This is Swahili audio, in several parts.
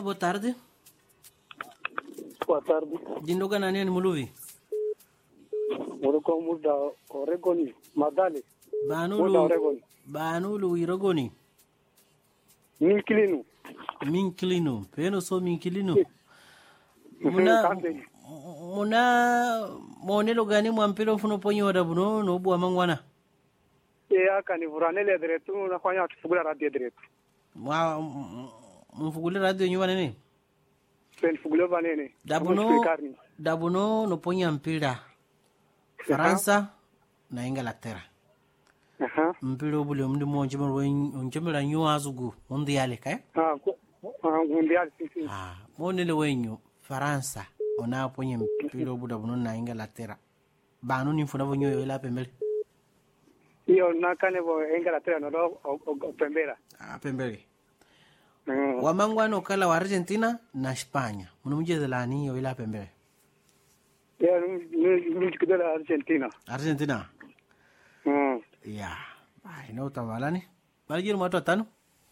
boa tarde. Boa tarde. Jindoga nani ani muluvi? Moroko muda Oregoni. Madale. Muda Banulu Oregoni. banulu irogoni. Minkilinu. Minkilino. Peno so minkilino. Muna Kambeni. muna monelo gani mwampelo funo ponyo wada buno no bua mangwana. E aka ni vuranele diretu nafanya tufugula radio diretu. Mwa mfugule radio nyuma nini? Sen fugule banene. Dabuno dabuno no ponya mpira. Faransa na Inglaterra. Aha. Mpira obule mndi mo njemera njemera nyu azugu mundi yale kai. Ah, ko- ah, mundial sisi. Ah, monele wenyu Faransa ona ponye mpira obuda buno na Inglaterra. Banu ni mfuna bonyo yo ila pembele. Iyo nakane bo Inglaterra no do o- o- o- pembera. Ah, pembele. Mm. Wamangwana okala wa Argentina na España. Muno mjeze lani yo ila pembele. Ya ni kidala Argentina. Argentina. Mm. Ya. Ai, no tamalani. Malijiri mwatu watano.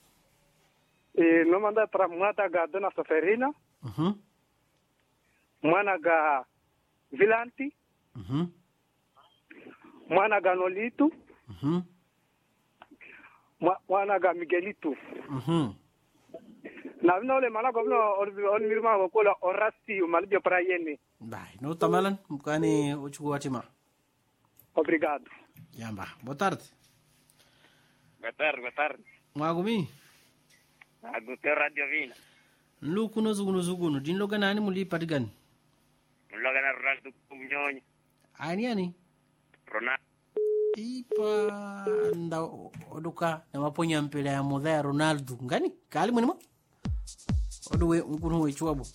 E no manda para mata ga dona Soferina, Mhm. mwana ga Vilanti, Mhm. mwana ga Nolitu, Mhm. mwa- mwana ga Miguelito. Mhm. na vina ole mana ko vina on mirma ko kola orasti malibio para yene Bai, no tamalan mkani uchuku watima. obrigado Yamba. Boa tarde. Boa tarde, boa tarde. Mwagumi. Aguteu Radio Vina. Lukuno zugunu zugunu. Dinlo ganani muli patigani. Loga na Ronaldo Cunhonho. Ani ani. Ronaldo. Ipa nda oduka na maponya mpira ya modha ya Ronaldo. Ngani? Kali mwenimo? Oduwe mkunu we chuabu.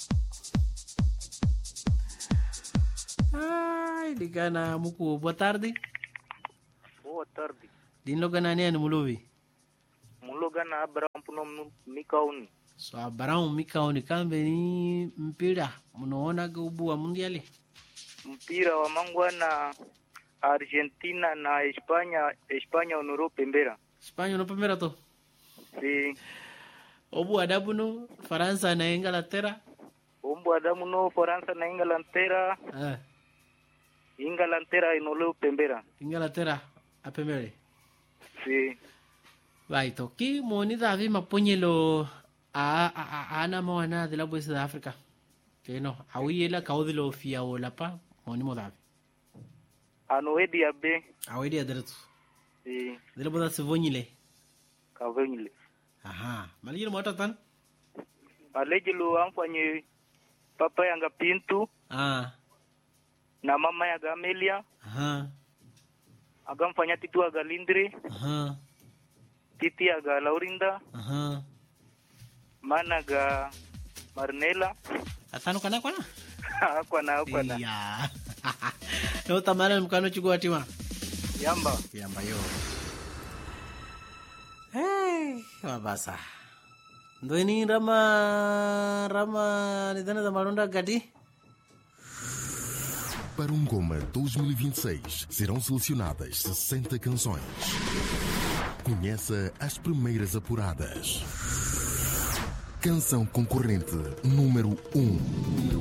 Ai, digana muku. Boa tarde. Boa tarde. Dinlo ganani ani muluvi. Muloga na Abraham Puno Mikauni. So abarão mikaoni kambe ni mpira munaona gaubu wa mundiali. Mpira wa mangwa na Argentina na Espanya, Espanya onurou pembera. Espanha no primeiro to. Si Obu adabu no Faransa na Inglaterra. umbu adamu no Faransa na Inglaterra, Ah, Inglaterra inoleu pembera. Inglaterra a primeira. Si Vai to ki moni davi maponyelo a a a ana moana de la West de África. Que no, awi la kaudi lo fia o la pa moni mo davi. anoedi abe. Awi dia deretu. Si De la boda se vonyile. kavenile. Aha, malijiro mota tan. Alejelo amfanye papa yanga Pintu Ah, na mama yaga Amelia aha, agamfanya titu aga Lindri, aha, titi aga Laurinda, aha. mana ga Marnela. Atano kana kana? akwana akwana Iya. No tamara mkano chukua tima. yamba Yamba yo. Hey, mabasa. Ndweni rama rama nidana za malonda gati. Para um Goma 2026 serão selecionadas 60 canções. Conheça as primeiras apuradas. Canção concorrente número 1.